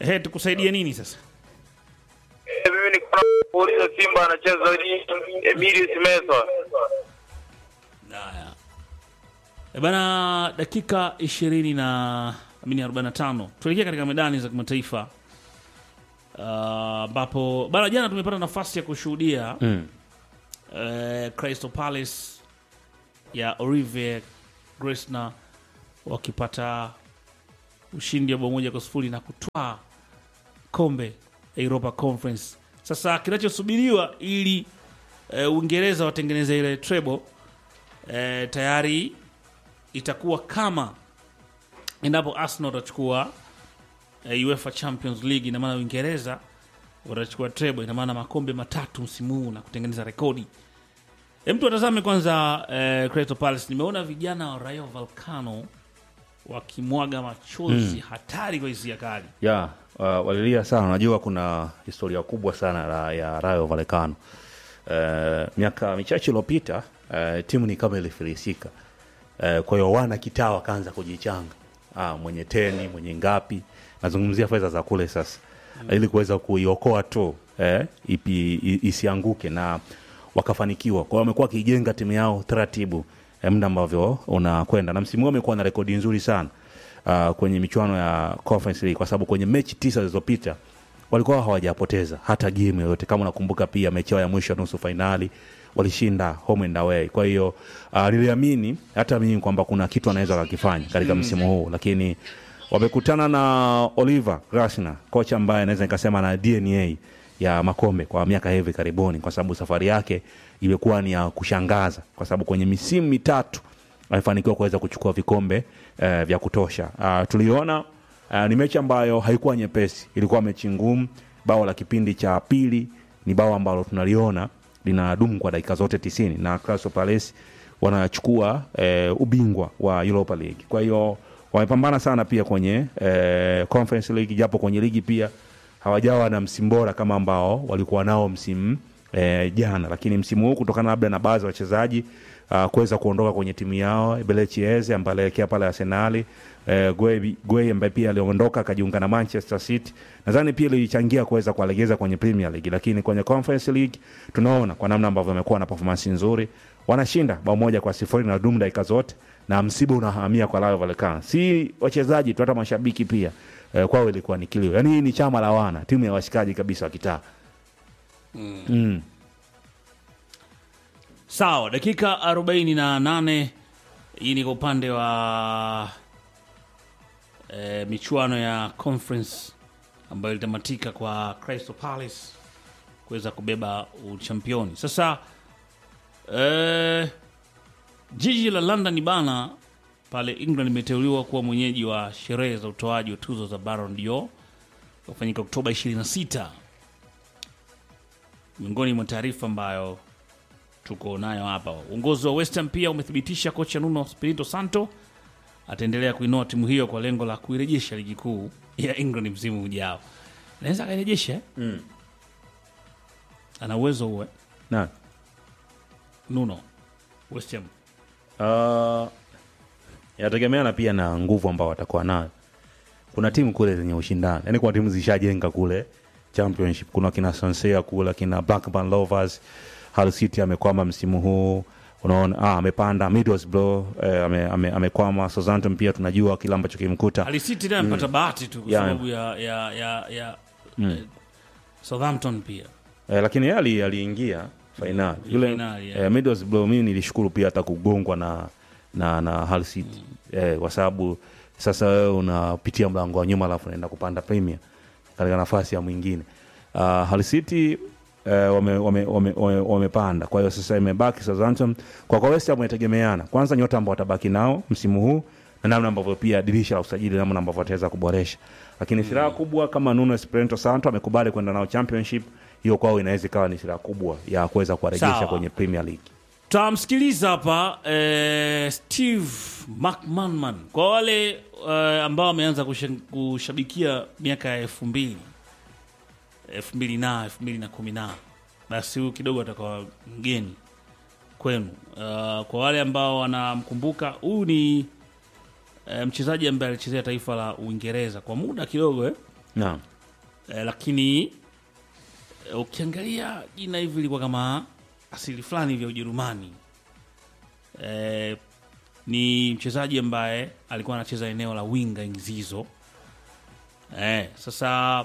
Ehe, tukusaidie nini sasa? Eh, Mimi niko na kuuliza Simba anacheza lini? Emilius Mesa. Haya. E bana, dakika ishirini na amini 45 tuelekea katika medani za kimataifa Ah, ambapo bana, jana tumepata nafasi ya kushuhudia Mm. eh, Crystal Palace ya Olivier Gresna wakipata ushindi wa bao moja kwa sifuri na kutwaa kombe la Europa Conference. Sasa kinachosubiriwa ili eh, Uingereza watengeneze ile treble eh, tayari itakuwa kama endapo Arsenal watachukua eh, UEFA Champions League, ina maana Uingereza watachukua treble, ina maana makombe matatu msimu huu na kutengeneza rekodi. Hem, mtu atazame kwanza eh, Crystal Palace. Nimeona vijana wa Rayo Vallecano wakimwaga machozi hatari kwa hisia kali. ya uh, walilia sana. Unajua kuna historia kubwa sana la, ya Rayo Vallecano. Uh, miaka michache iliyopita uh, timu ni kama ilifilisika. Uh, kwa hiyo wana kitaa wakaanza kujichanga, ah, mwenye teni mwenye ngapi, nazungumzia fedha za kule sasa ili kuweza kuiokoa tu eh, ipi, i- isianguke na wakafanikiwa. Kwa hiyo wamekuwa wakijenga timu yao taratibu eh, muda ambavyo unakwenda, na msimu huu wamekuwa na rekodi nzuri sana uh, kwenye michuano ya Conference League kwa sababu kwenye mechi tisa zilizopita walikuwa hawajapoteza hata game yoyote. Kama unakumbuka pia mechi yao ya mwisho ya nusu fainali walishinda home and away. Kwa hiyo uh, niliamini hata mimi kwamba kuna kitu anaweza kakifanya katika msimu huu, lakini wamekutana na Oliver Glasner, kocha ambaye naweza nikasema na DNA ya makombe kwa miaka hivi karibuni, kwa sababu safari yake imekuwa ni ya kushangaza, kwa sababu kwenye misimu mitatu amefanikiwa kuweza kuchukua vikombe eh, vya kutosha. Uh, tuliona uh, ni mechi ambayo haikuwa nyepesi, ilikuwa mechi ngumu. Bao la kipindi cha pili ni bao ambalo tunaliona linadumu kwa dakika zote tisini na Crystal Palace wanachukua eh, ubingwa wa Europa League. Kwa hiyo wamepambana sana pia kwenye eh, Conference League, japo kwenye ligi pia hawajawa na msimu bora kama ambao walikuwa nao msimu eh, jana, lakini msimu huu kutokana labda na baadhi ya wachezaji uh, kuweza kuondoka kwenye timu yao Belechieze ambaye alielekea pale Arsenali eh, Gueye Gueye ambaye pia aliondoka akajiunga na Manchester City, nadhani pia ilichangia kuweza kuwalegeza kwenye Premier League, lakini kwenye Conference League tunaona kwa namna ambavyo wamekuwa na performance nzuri, wanashinda bao moja kwa sifuri na dumu dakika zote, na msiba unahamia kwa Rayo Vallecano, si wachezaji tu, hata mashabiki pia eh, kwao ilikuwa ni kilio. Yani hii ni chama la wana, timu ya washikaji kabisa wa kitaa mm. Sawa, dakika 48 hii ni kwa upande wa e, michuano ya conference ambayo ilitamatika kwa Crystal Palace kuweza kubeba uchampioni. Sasa e, jiji la London bana pale England limeteuliwa kuwa mwenyeji wa sherehe za utoaji wa tuzo za Ballon d'Or kufanyika Oktoba 26 miongoni mwa taarifa ambayo tuko nayo hapa. Uongozi wa West Ham pia umethibitisha kocha Nuno Espirito Santo ataendelea kuinoa timu hiyo kwa lengo la kuirejesha ligi kuu ya England msimu ujao. Naweza akairejesha eh? Ana uwezo huo eh? na Nuno West Ham. Uh, inategemeana pia na nguvu ambao watakuwa nayo. Kuna timu kule zenye ushindani, yaani kuna timu zishajenga kule championship. Kuna kina Swansea kule, kina Blackburn Rovers, Hull City amekwama msimu huu unaona, ah, amepanda Middlesbrough eh, ame, ame, amekwama. Southampton pia tunajua kile ambacho kimkuta Ali City naye amepata bahati tu kwa Yeah. sababu ya ya ya, ya eh, Southampton pia. eh, lakini yeye ali- aliingia fainali yule Fainali, yeah. eh, Middlesbrough. Mimi nilishukuru pia hata kugongwa na na na Hull City eh, kwa sababu sasa wewe unapitia mlango wa nyuma alafu unaenda kupanda Premier katika nafasi ya mwingine. Uh, Hull City eh, wame, wame, wame, wame, wamepanda. Kwa hiyo sasa imebaki Southampton. Kwa kwa West Ham inategemeana kwanza nyota ambao watabaki nao msimu huu na namna ambavyo pia dirisha la usajili namna ambavyo wataweza kuboresha, lakini silaha kubwa kama Nuno Espirito Santo amekubali kwenda nao championship, hiyo kwao inaweza ikawa ni silaha kubwa ya kuweza kuwarejesha Sawa. kwenye Premier League. Tamsikiliza hapa eh, Steve McManaman kwa wale eh, ambao wameanza kusha- kushabikia miaka ya elfu mbili elfu mbili na elfu mbili na kumi na basi huyu kidogo atakuwa mgeni kwenu. Uh, kwa wale ambao wanamkumbuka huyu ni eh, mchezaji ambaye alichezea taifa la Uingereza kwa muda kidogo eh? Naam. eh, lakini eh, ukiangalia jina hivi ilikuwa kama asili fulani vya Ujerumani. Eh, ni mchezaji ambaye alikuwa anacheza eneo la winga enzi hizo. Eh, sasa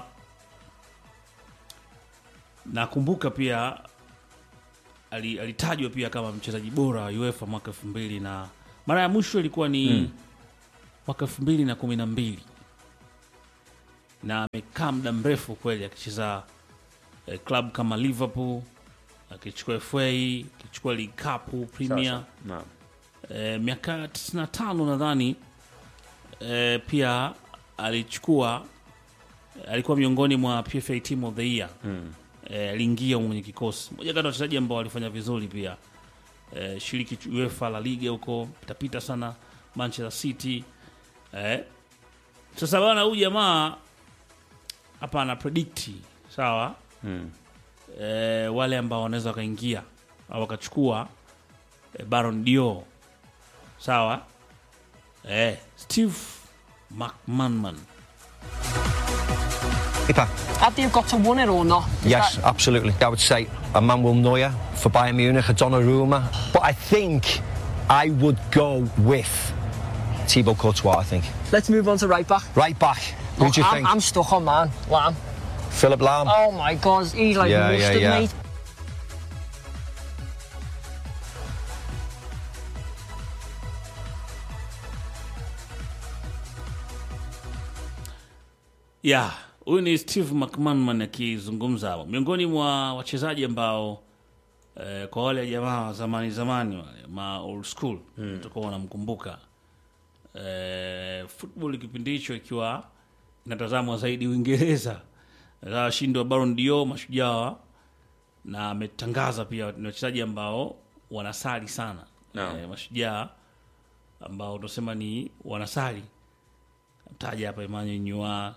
nakumbuka pia ali- alitajwa pia kama mchezaji bora wa UEFA mwaka elfu mbili na mara ya mwisho ilikuwa ni Mm. mwaka elfu mbili na kumi na mbili na amekaa muda mrefu kweli akicheza eh, club kama Liverpool akichukua FA akichukua League Cup Premier Sasa, naam. eh, miaka 95 nadhani eh, pia alichukua alikuwa miongoni mwa PFA Team of the Year Mm. eh, aliingia humo kwenye kikosi moja kati ya wachezaji ambao walifanya vizuri pia eh, shiriki UEFA La Liga huko pitapita sana Manchester City eh. Sasa bana huyu jamaa hapa ana predict sawa Mm. eh, wale ambao wanaweza wakaingia au wakachukua eh, Baron Dio sawa eh, Steve McManaman Keeper. After you've got to win it or not? Is Yes, that- absolutely. I would say a Manuel Neuer for Bayern Munich, a Donnarumma. But I think I would go with Thibaut Courtois, I think. Let's move on to right back. Right back. Who do you I'm, think? I'm stuck on man. Lamb. Philip Lahm? Oh my god, he's like Yeah, yeah, mustard, yeah. mate. ya huyu ni Steve McManaman akizungumza hapo, miongoni mwa wachezaji ambao eh, kwa wale jamaa wa zamani zamani wale ma old school mm. tutakuwa wanamkumbuka eh, football kipindi hicho ikiwa inatazamwa zaidi Uingereza, Na washindi wa Ballon d'Or mashujaa, na ametangaza pia ni wachezaji ambao wanasali sana Naam. eh, mashujaa ambao tunasema ni wanasali mtaja hapa Emmanuel Nyua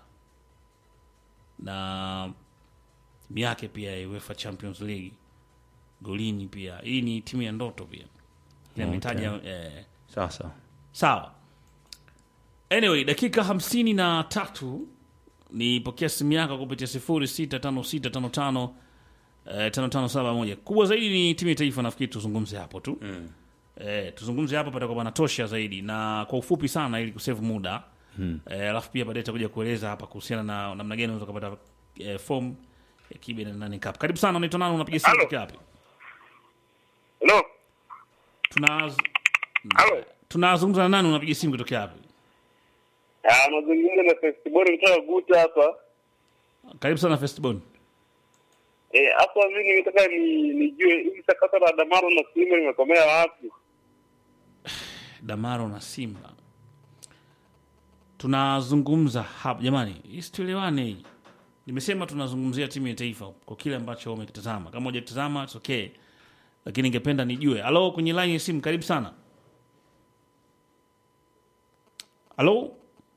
na timu yake pia ya UEFA Champions League golini pia. Hii ni timu ya ndoto pia Okay. ametaja eh, Sasa sawa. Anyway, dakika hamsini na tatu nipokea simu yako kupitia sifuri sita tano sita tano tano eh, tano tano saba moja. Kubwa zaidi ni timu ya taifa, nafikiri tuzungumze hapo tu mm. eh, tuzungumze hapo patakuwa panatosha zaidi na kwa ufupi sana ili kusave muda Mm. eh, alafu pia baadaye takuja kueleza hapa kuhusiana na namna gani unaweza kupata eh, form ya kibe na nane cup. Karibu sana, unaitwa nani? Unapiga simu Halo. kutoka wapi? Hello? Tuna Halo? tunazungumza na nani? Unapiga simu kutoka wapi? Ah, nazungumza na festival kutoka Guta hapa. Karibu sana Festbon. Eh, hapa mimi nimetaka ni nijue hili sakata la Damaro na Simba limekomea wapi? Damaro na Simba tunazungumza hapa jamani, isituelewane hii. Nimesema tunazungumzia timu ya taifa kwa kile ambacho umekitazama. Kama hujakitazama it's okay, lakini ningependa nijue. Halo, kwenye line ya simu, karibu sana. Halo,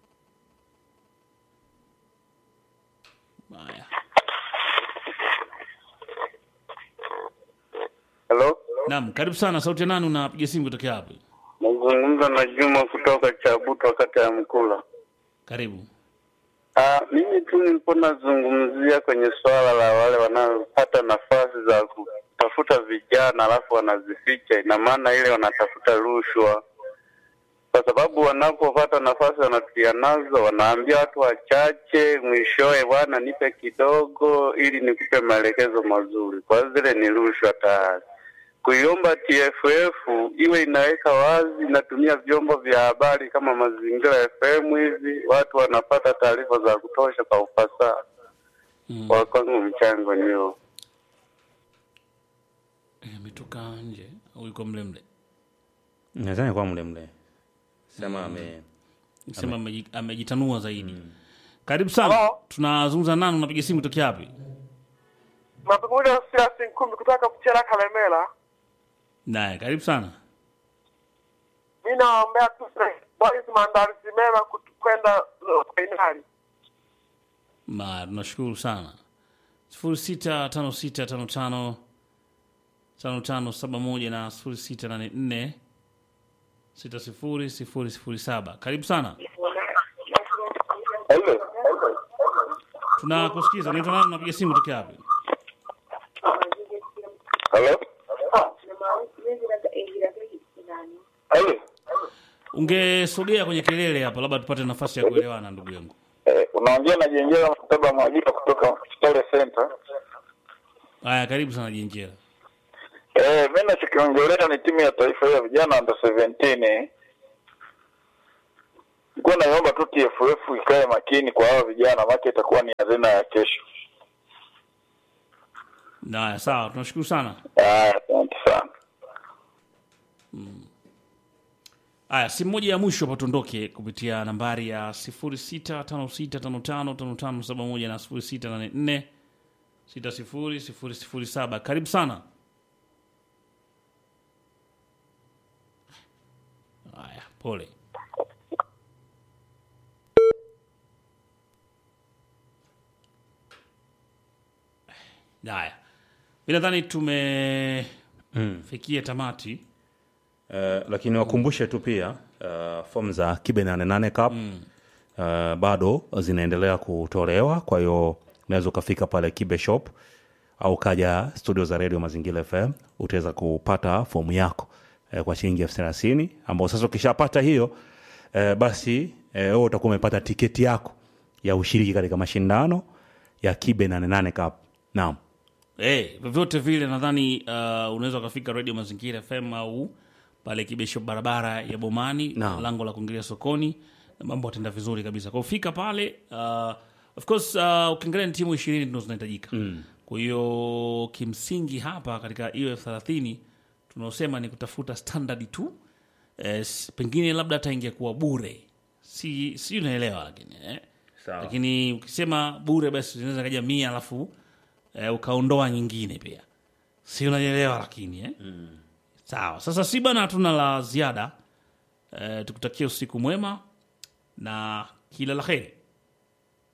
haya, Hello? naam, karibu sana. Sauti ya nani? Unapiga simu kutokea wapi? Nazungumza na Juma kutoka Chabuto kata ya Mkula. Karibu. Ah, mimi tu nilikuwa nazungumzia kwenye swala la wale wanaopata nafasi za kutafuta vijana alafu wanazificha. Ina maana ile wanatafuta rushwa, kwa sababu wanapopata nafasi wanatia nazo, wanaambia watu wachache, mwishowe, bwana, nipe kidogo ili nikupe maelekezo mazuri. Kwa hiyo zile ni rushwa tayari. Kuiomba TFF iwe inaweka wazi, inatumia vyombo vya habari kama Mazingira FM hivi, watu wanapata taarifa za kutosha kwa ufasaha. Mm. Kwa kwangu mchango ni huo. Eh, Ametoka nje au yuko mle mle? nadhani kwa mle mle sema ame Sema ameji- amejitanua zaidi. Karibu sana. Hello? Tunazungumza nani? Unapiga simu kutokea wapi? Nazungumza Silas Nkumbi kutoka Kuchera Kalemela. Naye karibu sana. Mi naombea tu boys maandalizi mema kut- kwenda uh, fainali. Ma, tunashukuru sana. sifuri sita tano sita tano tano tano tano saba moja na sifuri sita nane nne sita sifuri sifuri sifuri saba. Karibu sana. Hello. tunakusikiza unaitwa nani unapiga simu tokea wapi Halo? Halo? ungesogea kwenye kelele hapa labda tupate nafasi ya kuelewana ndugu yangu Eh, unaongea na Jenjera Mkataba Mwajika kutoka Kitale Center. haya karibu sana jenjera Eh, mimi nachokiongelea ni timu ya taifa ya vijana under 17. Nilikuwa naomba tu TFF ikae makini kwa hawa vijana, maana itakuwa ni hazina ya kesho. haya sawa tunashukuru sana Ah, asante sana. haya simu moja ya mwisho hapa tuondoke kupitia nambari ya 0656555571 na 0684 600007 karibu sana haya pole haya mi nadhani tumefikia tamati Eh, lakini wakumbushe tu pia uh, fomu za kibe 88 cup mm. uh, bado zinaendelea kutolewa kwa hiyo unaweza ukafika pale kibe shop au kaja studio za radio mazingira fm utaweza kupata fomu yako eh, kwa shilingi elfu thelathini ambao sasa ukishapata hiyo eh, basi eh, wewe utakuwa umepata tiketi yako ya ushiriki katika mashindano ya kibe 88 cup naam Eh, vyovyote vile nadhani uh, unaweza ukafika radio mazingira fm au pale kibesho barabara ya bomani Naam. lango la kuingilia sokoni na mambo atenda vizuri kabisa kwa ufika pale uh, of course uh, ukiangalia ni timu ishirini ndo zinahitajika mm. kwa hiyo kimsingi hapa katika hiyo elfu thelathini tunaosema ni kutafuta standard tu eh, s- pengine labda hata ingekuwa bure si si unaelewa lakini eh? Sawa. lakini ukisema bure basi zinaweza kaja mia alafu eh, ukaondoa nyingine pia si unanielewa lakini eh? mm. sawa sasa si bana hatuna la ziada eh, tukutakia usiku mwema na kila la heri